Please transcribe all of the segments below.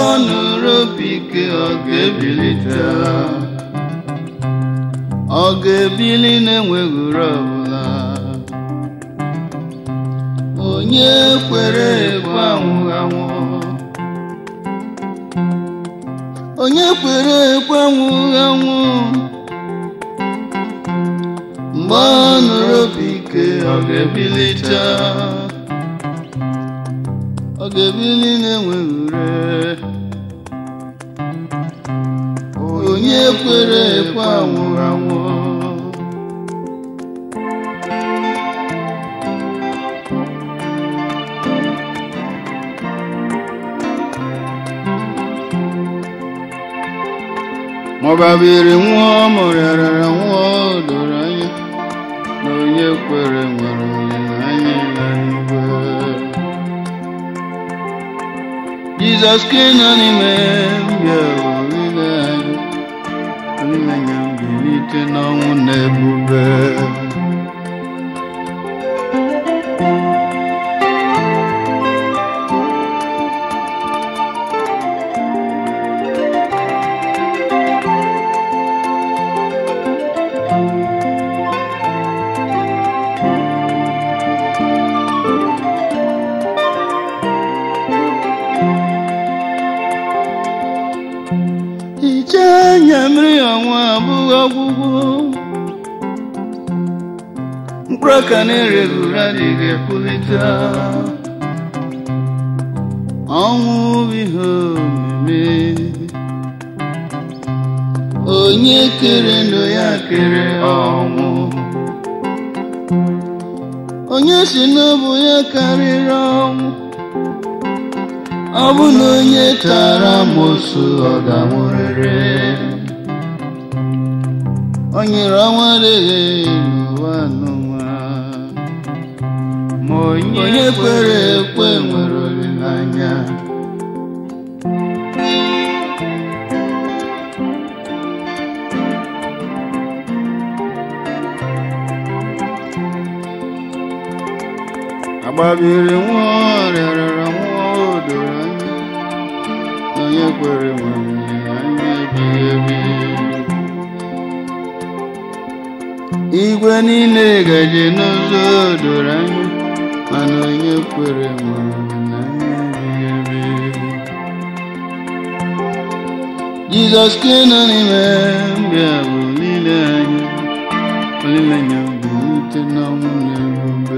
ọ nụrụ obi ike ọ ga-ebilite ọ ga-ebili na-enweghị uru ọbụla onye kwere ekwe anwụghị anwụ onye kwere ekwe anwụghị anwụ mgbe ọ nụrụ obi ike ọ ga-ebilite ọ ga-ebili na-enweghị ure onye kwere ekwe anwụghị anwụ maọbabiri nwụọ mụrịara nwụọ doro anya na onye kwere nwere olileanya n'igwe Jizọs ka nọ n'ime mbịa olileanya olileanya mbilite n'ọnwụ na ebube hichaa anya mmiri ọnwa abụghị ọgwụgwụ mkpụrụ aka na-ereghị ure adịghị epulite ọnwụ bụ ihe omeme onye kere ndụ ya kere ọnwụ onye si n'ọbụ ya karịrị ọnwụ ọ bụ na onye tara amosu ọ ga-anwụrịrị o nyere ọnwa adịghị n'ụwa n'ụwa ma onye kwere ekwe nwere olileanya agbabiri nwa rịarara nwa o doro anya na onye kwere nwere anya ebighị ebi igwe niile gaje n'ụzọ doro anya mana onye kwere nwere anya ebighị ebi jizọs ka nọ n'ime mbịa bụ olileanya olileanya bilite n'ọnwụ na ebube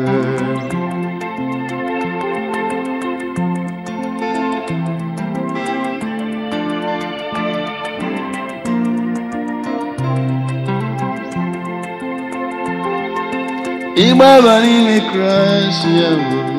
ịgbaba n'ime kraịst ya bụ